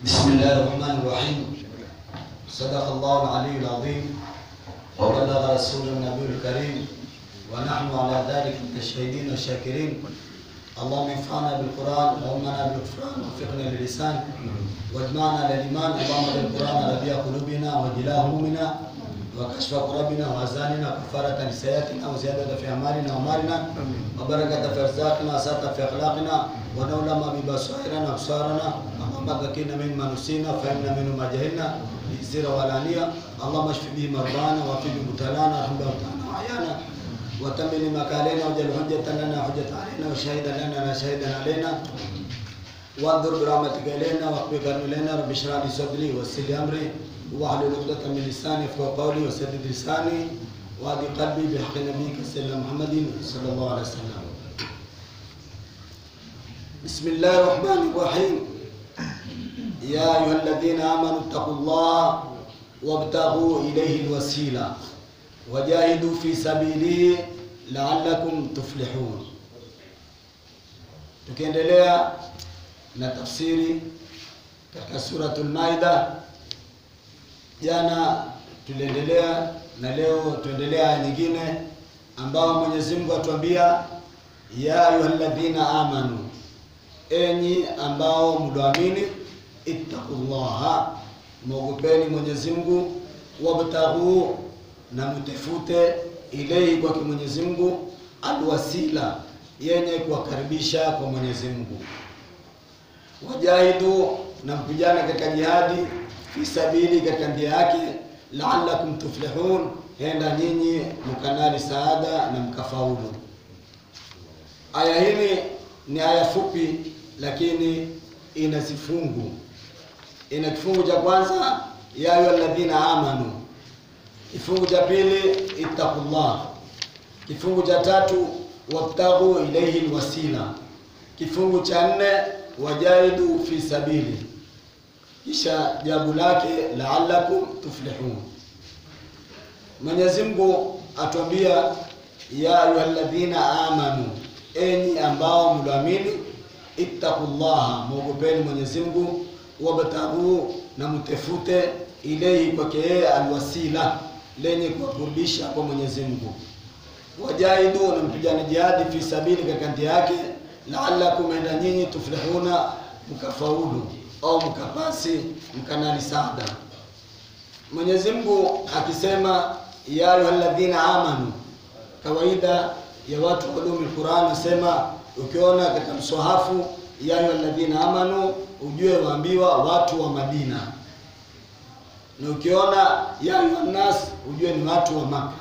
بسم الله الرحمن الرحيم صدق الله العلي العظيم وبلغ رسول النبي الكريم ونحن على ذلك متشهدين والشاكرين اللهم انفعنا بالقران وامنا بالغفران ووفقنا للسان واجمعنا للايمان اللهم اجعل القران ربيع قلوبنا وجلاء همومنا وكشف كربنا واحزاننا وكفارة لسيئاتنا وزيادة في اعمالنا ومالنا وبركة في ارزاقنا وسعة في اخلاقنا ونولما ببصائرنا وابصارنا اللهم ذكرنا مما نسينا فهمنا منه ما جهلنا بالسر والعلانية اللهم اشف به مرضانا وفي مبتلانا ارحم موتانا وعيانا وتمم مكالنا واجعل حجة لنا حجة علينا وشهيدا لنا لا شهيدا علينا وانظر برحمتك الينا واقبل الينا رب اشرح لي صدري ويسر لي امري واحلل عقدة من لساني يفقهوا قولي وسدد لساني وهدي قلبي بحق نبيك سيدنا محمد صلى الله عليه وسلم بسم الله الرحمن الرحيم يا أيها الذين آمنوا اتقوا الله وابتغوا إليه الوسيلة وجاهدوا في سبيله لعلكم تفلحون tukiendelea na tafsiri katika suratul Maida. Jana tuliendelea na leo tuendelea aya nyingine ambao Mwenyezi Mungu atuambia ya ayyuhalladhina amanu, enyi ambao mlioamini, ittaqullaha, mwogopeni Mwenyezi Mungu, wabtaghu, na mtafute ilaihi kwake Mwenyezi Mungu alwasila, yenye kuwakaribisha kwa Mwenyezi Mungu wajahidu na mpigana katika jihadi fi sabili, katika njia yake, la'allakum tuflihun, henda nyinyi mkanali saada na mkafaulu. Aya hili ni aya fupi, lakini ina zifungu. Ina kifungu cha kwanza ya ayyuhalladhina amanu, kifungu cha pili ittaqullah, kifungu cha tatu wabtaghu ilayhi alwasila, kifungu cha nne wajahidu fi sabili, kisha jabu lake la'allakum tuflihun. Mwenyezi Mungu atuambia ya ayyuhalladhina amanu, enyi ambao mliamini, ittaqullaha, mwogopeni Mwenyezi Mungu, wabtaghu, na mtefute ilehi kwake yeye alwasila, lenye kuwakurubisha kwa Mwenyezi Mungu, wajahidu, na mpigane jihadi fi sabili, katika njia yake la'allakum enda nyinyi tuflihuna, mkafaulu au mkapasi mkanali saada. Mwenyezi Mungu akisema ya ayyuhalladhina amanu, kawaida ya watu wa ulumi Qur'an nasema, ukiona katika mswahafu ya ayyuhalladhina amanu, ujue waambiwa watu wa Madina, na ukiona ya ayyuhan nas, ujue ni watu wa Maka.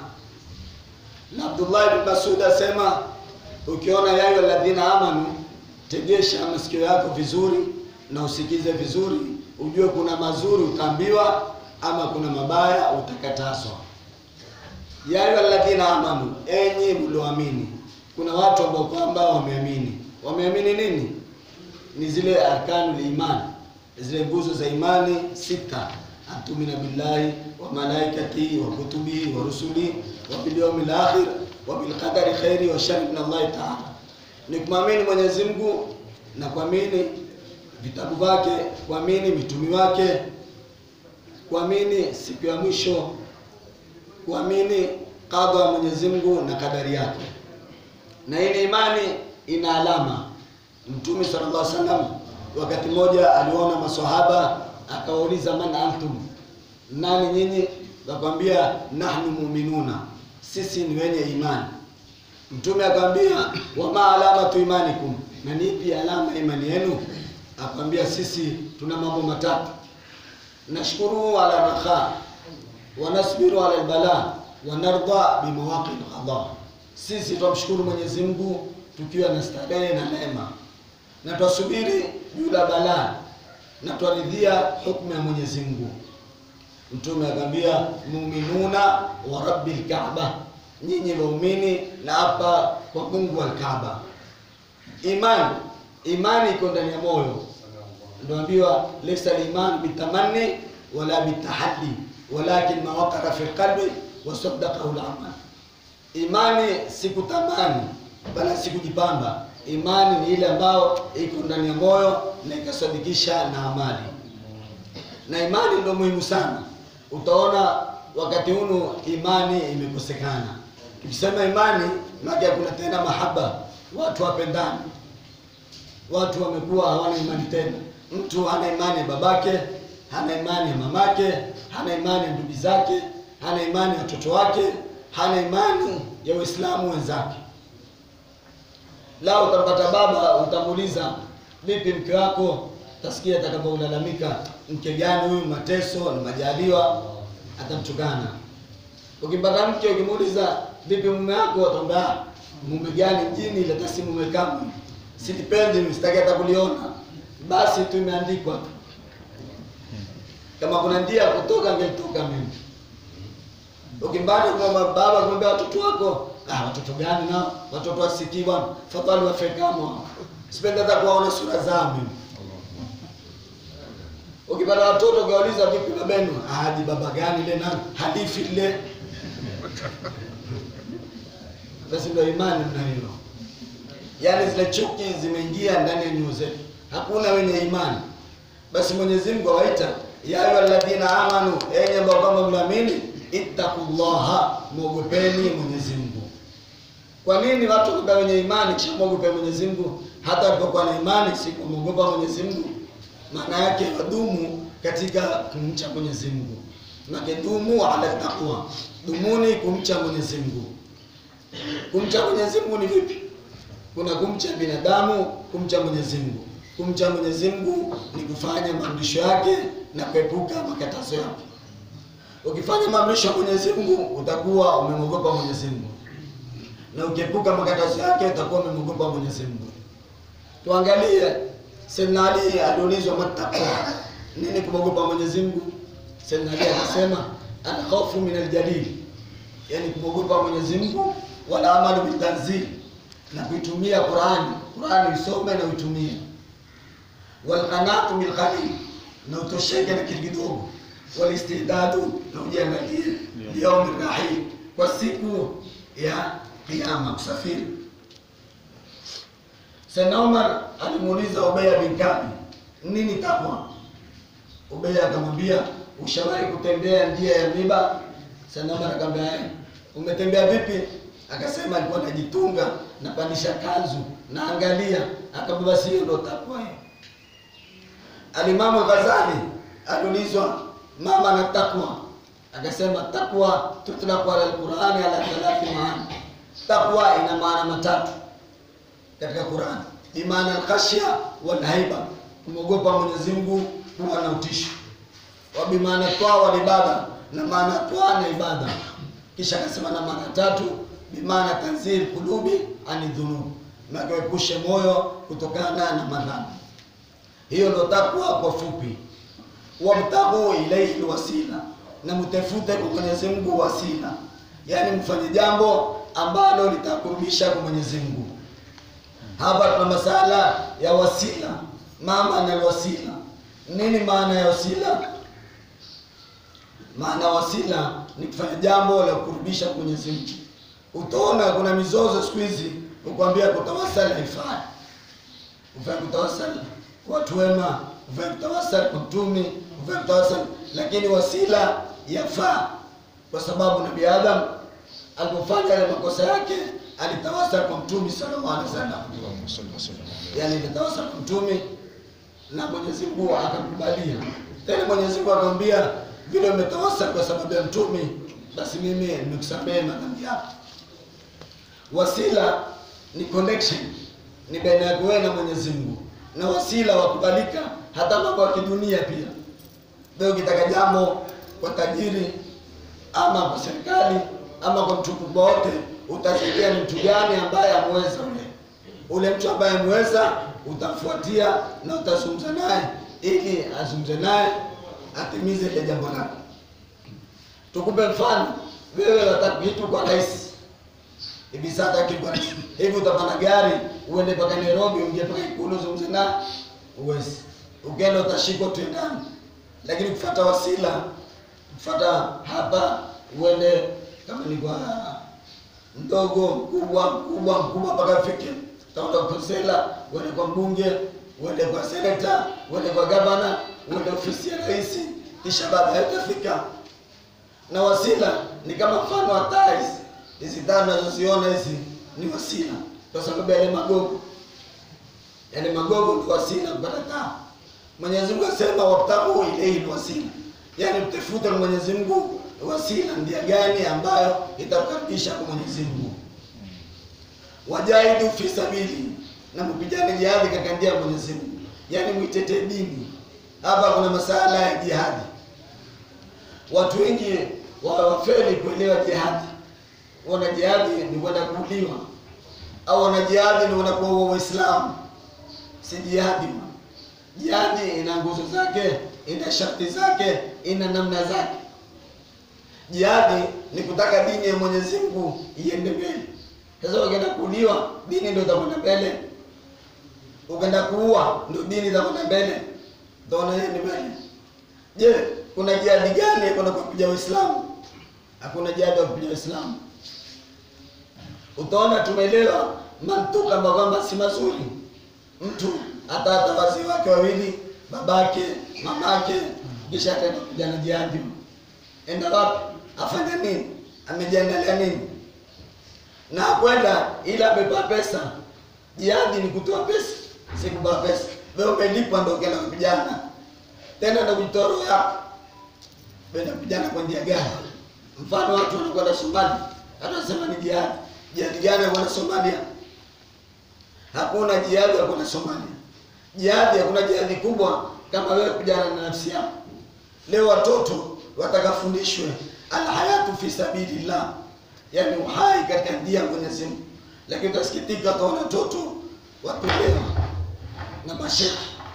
Na Abdullah ibn Mas'ud asema ukiona ya ayyuhalladhina amanu, tegesha masikio yako vizuri na usikize vizuri, ujue kuna mazuri utaambiwa ama kuna mabaya utakatazwa. Ya ayyuhalladhina amanu, enyi mlioamini. Kuna watu ambao kwamba wameamini. Wameamini nini? Ni zile arkanul iman, zile nguzo za imani sita, antumina billahi wa malaikatihi wa kutubihi wa rusulihi wa bil yawmil akhir wa bil qadari khairi wa sharri min Allah ta'ala, ni kumwamini Mwenyezi Mungu na kuamini vitabu vyake, kuamini mitumi wake, kuamini siku ya mwisho, kuamini kadha ya Mwenyezi Mungu na kadari yake. Na hii ni imani ina alama. Mtume sallallahu alaihi wasallam wakati mmoja aliona maswahaba akawauliza, man antum, nani nyinyi? Wakamwambia nahnu mu'minuna, sisi ni wenye imani. Mtume akamwambia, wama alamatu imanikum, na ni ipi alama imani yenu? Akamwambia, sisi tuna mambo matatu, nashkuru ala rakha wa nasbiru ala albala wa narda bimawaqi alqada, sisi twamshukuru Mwenyezi Mungu tukiwa na starehe na neema, na twasubiri juu la balaa na twaridhia hukumu ya Mwenyezi Mungu. Mtume akamwambia, muminuna wa rabbil kaaba, nyinyi waumini na hapa kwa Mungu wa Kaaba. Imani imani iko ndani ya moyo, ndio ambiwa laysa al-iman bitamanni wala bitahaddi walakin ma waqara fi qalbi wa saddaqahu al-amal. Imani si kutamani bala si kujipamba. Imani ni ile ambayo iko ndani ya moyo na ikasadikisha na amali. na imani ndio muhimu sana. Utaona wakati hunu imani imekosekana. Tukisema imani, maana kuna tena mahaba, watu wapendani, watu wamekuwa hawana imani tena. Mtu hana imani ya babake, hana imani ya mamake, hana imani ya ndugu zake, hana imani ya watoto wake, hana imani ya Waislamu wenzake. Lao utampata baba, utamuuliza vipi mke wako, utasikia atakapolalamika, mke gani huyu, mateso na majaliwa, atamtukana. Ukimpata mke, ukimuuliza vipi mume wako, atakwambia "Ah, mume gani mjini, ile tasi mume kamwe, silipendi mimi, sitaki hata kuliona. Basi tu imeandikwa tu, kama kuna njia ya kutoka, angelitoka mimi. Ukimbani kwamba baba kumwambia watoto wako, ah, watoto gani nao? Watoto wasikii bwana, fadhali wafe kama sipendi hata kuwaona sura zao mimi. Ukipata watoto ukawauliza vipi babenu, aji baba gani ile nani hadithi ile. Basi ndio imani mna hiyo, yaani zile chuki zimeingia ndani ya nyoyo zetu, hakuna wenye imani. Basi Mwenyezi Mungu awaita ya ayyuhalladhina amanu, enyi ambao kwamba mnaamini, ittaqullaha, mwogopeni Mwenyezi Mungu. Kwa nini watu kuba wenye imani kisha mwogope Mwenyezi Mungu? Hata walipokuwa na imani si kumwogopa Mwenyezi Mungu, maana yake wadumu katika kumcha Mwenyezi Mungu. Maana dumu ala taqwa, dumuni kumcha Mwenyezi Mungu. Kumcha Mwenyezi Mungu ni vipi? Kuna kumcha binadamu, kumcha Mwenyezi Mungu. Kumcha Mwenyezi Mungu ni kufanya maamrisho yake na kuepuka makatazo yake. Ukifanya maamrisho ya Mwenyezi Mungu utakuwa umemwogopa Mwenyezi Mungu, na ukiepuka makatazo yake utakuwa umemwogopa Mwenyezi Mungu. Tuangalie Sayyidina Ali aliulizwa matakwa, nini kumwogopa Mwenyezi Mungu? Sayyidina Ali akasema alkhawfu min aljalil, yani kumwogopa Mwenyezi Mungu, wala amalu bitanzil, na kuitumia Qurani. Qurani usome na uitumie, walqanatu bil qalil, na utosheke na kitu kidogo, walistidadu, na ujiangalie liyaumi rahim, kwa siku ya Kiyama, kusafiri. Sayyidina Umar alimuuliza Ubeya bin Kabi, nini takwa? Ubeya akamwambia, ushawahi kutembea njia ya miba? Sayyidina Umar akamwambia, "Eh." umetembea vipi? Akasema alikuwa anajitunga napandisha kanzu naangalia. Akamwambia, basi hiyo ndo takwa hiyo. Alimamu Ghazali aliulizwa mama na takwa, akasema takwa tutlaqu ala alqurani ala thalathi maana. Takwa ina maana matatu katika Qurani, bimaana alkhashya wal haiba, kumwogopa Mwenyezi Mungu, kuwa na utisho, wa bimaana twa wal ibada, na maana twa na ibada. Kisha akasema na maana tatu, bimaana tanzil kulubi ani dhunub, na kuepushe moyo kutokana na madhambi. Hiyo ndo takwa kwa fupi. Wabtaghu ilaihi wasila, na mtafute kwa Mwenyezi Mungu wasila, yaani mfanye jambo ambalo litakurudisha kwa Mwenyezi Mungu. Hapa tuna masala ya wasila, mama na wasila. Nini maana ya wasila? Maana wasila ni kufanya jambo la kukurudisha kwa Mwenyezi Mungu. Utaona kuna mizozo siku hizi, kukwambia kutawasali haifai, ufanye kutawasali kwa watu wema, ufanye kutawasali kwa mtumi, ufanye kutawasali, lakini wasila yafaa, kwa sababu Nabii Adam alipofanya yale makosa yake alitawasal kwa mtume sallallahu alaihi wasallam, yani alitawasal kwa mtume na Mwenyezi Mungu akamkubalia. Tena Mwenyezi Mungu akamwambia, vile umetawasal kwa sababu ya mtume, basi mimi nimekusamehe madhambi yako. Wasila ni connection, ni baina yako wewe na Mwenyezi Mungu, na wasila wakubalika hata mambo ya kidunia pia. Leo ukitaka jambo kwa tajiri ama kwa serikali ama kwa mtu mkubwa wote, utasikia ni mtu gani ambaye ameweza ule ule mtu ambaye ameweza, utafuatia na utazungumza naye ili azungumze naye atimize ile jambo lako. Tukupe mfano, wewe unataka kitu kwa rais hivi sasa, kitu kwa rais hivi, utapanda gari uende mpaka Nairobi, uingie mpaka Ikulu uzungumze naye, uwezi. Ukienda utashikwa tu ndani, lakini kufuata wasila, kufuata hapa uende kama ni kwa mdogo mkubwa mkubwa mkubwa mpaka fike utaenda kwa konsela, uende kwa mbunge, uende kwa seneta, uende kwa gavana, uende ofisi ya rais, kisha baadaye utafika. Na wasila ni kama mfano wa taa hizi hizi taa unazoziona hizi ni wasila, kwa sababu yale magogo yale magogo ni wasila kupata taa. Mwenyezi Mungu asema wabtaghu ilayhi wasila, yaani mtafute Mwenyezi Mungu wasila, ndia gani ambayo itakukaribisha kwa Mwenyezi Mungu. Wajahidu fi sabili, na mpigane jihadi katika njia ya Mwenyezi Mungu, yaani mwitetee dini. Hapa kuna masala ya jihadi. Watu wengi wafeli kuelewa jihadi, wana jihadi ni kwenda kuuliwa, au wana jihadi ni kwenda kuua Waislamu. Si jihadi Jihadi ina nguzo zake, ina sharti zake, ina namna zake. Jihadi ni kutaka dini ya Mwenyezi Mungu iende mbele. Sasa ukienda kuuliwa, dini ndio itakwenda mbele. Ukienda kuua, ndio dini itakwenda mbele. Utaona yeye ni mbele. Je, kuna jihadi gani kuna kupiga Uislamu? Hakuna jihadi ya kupiga Uislamu. Utaona tumeelewa mantuka ambayo kwamba si mazuri. Mtu hata hata wazee wake wawili, babake, mamake, kisha ataenda kupigana jihadi. Enda wapi? Afanya nini? Amejiandalia nini? Na kwenda ila amepewa pesa. Jihadi ni kutoa pesa, si kupewa pesa. Wewe umelipwa ndio ukienda kupigana. Tena ndio kujitoa roho yako. Wewe kupigana kwa njia gani? Mfano watu wanakwenda Somalia, hata wanasema ni jihadi. Jihadi gani ya kwenda Somalia? Hakuna jihadi ya kwenda Somalia. Jihadi, hakuna jihadi kubwa kama wewe kupigana na nafsi yako. Leo watoto watakafundishwe alhayatu fi sabilillah, yani uhai katika njia ya Mwenyezi Mungu, lakini utasikitika utaona watoto watolewa na masheki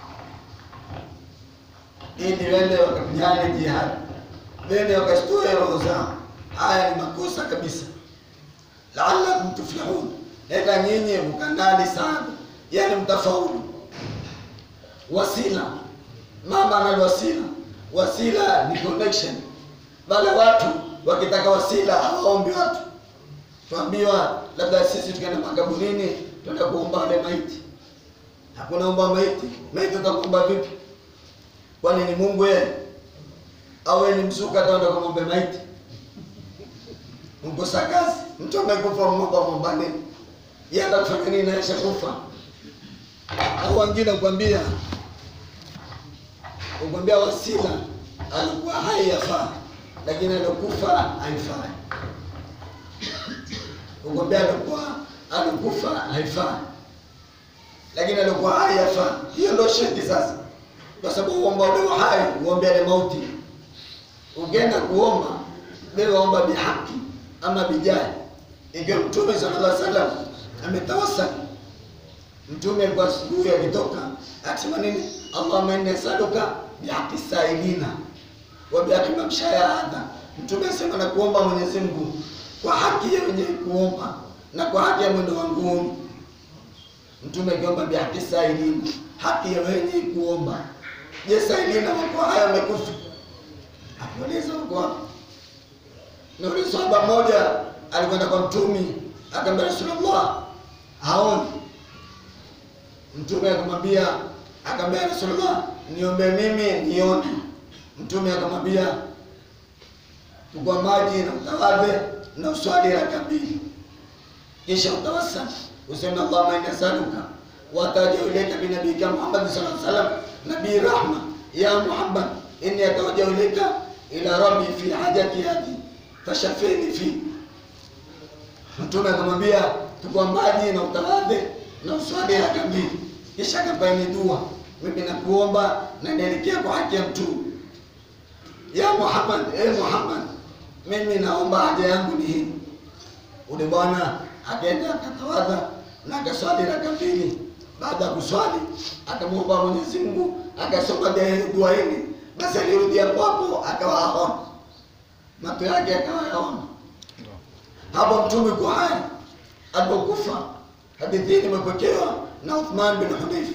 ili wende wakapigane jihadi, wende wakasitoe roho zao. Haya ni makosa kabisa. Laalakum tuflihun, enda nyinyi mkanali sana, yani mtafaulu. Wasila, mama analo wasila. Wasila ni connection. Wale watu wakitaka wasila hawaombi watu, tuambiwa labda sisi tukaenda makaburini tuenda kuomba wale maiti. Hakuna omba maiti. Maiti utakuomba vipi? Kwani ni Mungu yeye? Au yeye ni msuka ataenda kumwomba maiti? Mkosa kazi. Mtu amekufa mwomba mwomba nini? Yeye atakufanya nini na kufa? Au wengine kuambia ukwambia wasila alikuwa hai yafaa, lakini alikufa haifai. Ukwambia alikuwa alikufa haifai, lakini alikuwa hai yafaa. Hiyo ndio shirki sasa, kwa sababu uomba ule hai uombe ale mauti. Ukienda kuomba wewe omba bihaki ama bijahi. Ikiwa Mtume sallallahu alaihi wasallam ametawasal, Mtume alikuwa asubuhi akitoka akisema nini? Allahumma inni as'aluka bihaqi sailina wa bihaqi mamshaya hadha. Mtume asema na kuomba Mwenyezi Mungu kwa haki ya wenye kuomba na kwa haki ya mwendo wangu huu. Mtume akiomba bihaqi sailina, haki ya wenye kuomba. Je, sailina wako haya wamekufa? Akuuliza wako wapi? Na ule sahaba mmoja alikwenda kwa Mtume akamwambia Rasulullah, haoni. Mtume akamwambia akamwambia Rasulullah, niombe mimi nione. Mtume akamwambia chukua maji na utawadhe na uswali raka mbili, kisha utawasal useme Allahumma inni as'aluka wa atawajjahu ilayka bi nabiyyika Muhammad sallallahu alaihi wasallam nabii rahma ya Muhammad inni atawajjahu ilayka ila rabbi fi hajati hadi fashafini fi. Mtume akamwambia chukua maji na utawadhe na uswali raka mbili, kisha akapaini dua mimi nakuomba na nielekea kwa haki ya Mtume. Ya Muhammad, e Muhammad, mimi naomba haja yangu ni hii. Ule bwana akaenda akatawadha na akaswali raka mbili. Baada ya kuswali akamwomba Mwenyezi Mungu, akasoma dua hili, basi alirudi hapo hapo akawa aona macho yake akawa yaona. Hapo Mtume kwa hai alipokufa, hadithi hii imepokewa na Uthman bin Hunayf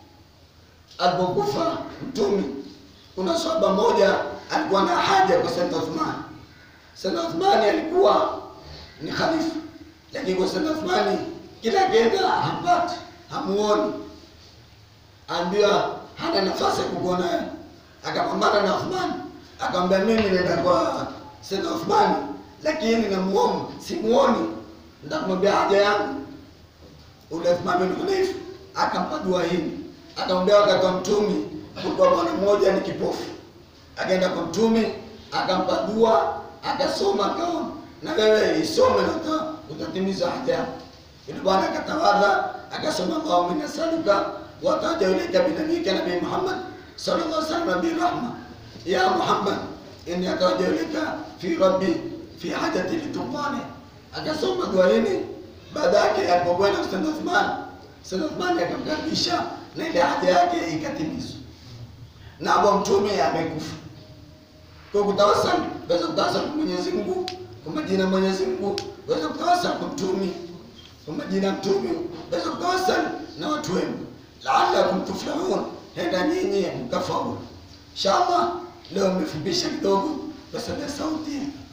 alipokufa Mtume, kuna sahaba moja alikuwa na haja kwa Sayyidina Uthman. Sayyidina Uthman alikuwa ni khalifa, lakini kwa Sayyidina Uthman kila akienda hampati, hamuoni, ambiwa hana nafasi ya kukuona wewe. Akapambana na Uthman akamwambia mimi nenda kwa Sayyid Uthman lakini namuomba simuoni nitakumwambia haja yangu ule Uthman bin Hunayf akampa dua hii akamwambia wakati wa mtumi kulikuwa bwana mmoja ni kipofu akaenda kwa mtumi akampa dua akasoma akaona na wewe isome na uta- utatimiza haja yako yule bwana akatawadha akasoma Allahumma inni as'aluka wa ataja ilayka bi nabiyyika nabii Muhammad sallallahu alaihi wasallam nabii rahma ya Muhammad inni ataja ilayka fi rabbi fi hajati litufani akasoma dua hili baada yake alipokwenda kwa Sayyid Uthman Sayyid Uthman akamkaribisha na ile haja yake ikatimizwa na hapo mtume amekufa kwa kutawasal waweza kutawasal kwa Mwenyezi Mungu kwa majina ya Mwenyezi Mungu waweza kutawasal kwa mtume kwa majina ya mtume waweza kutawasal na watu wema laalakum tuflihun henda nyinyi mkafaulu inshallah leo nimefupisha kidogo kwa sababu ya sauti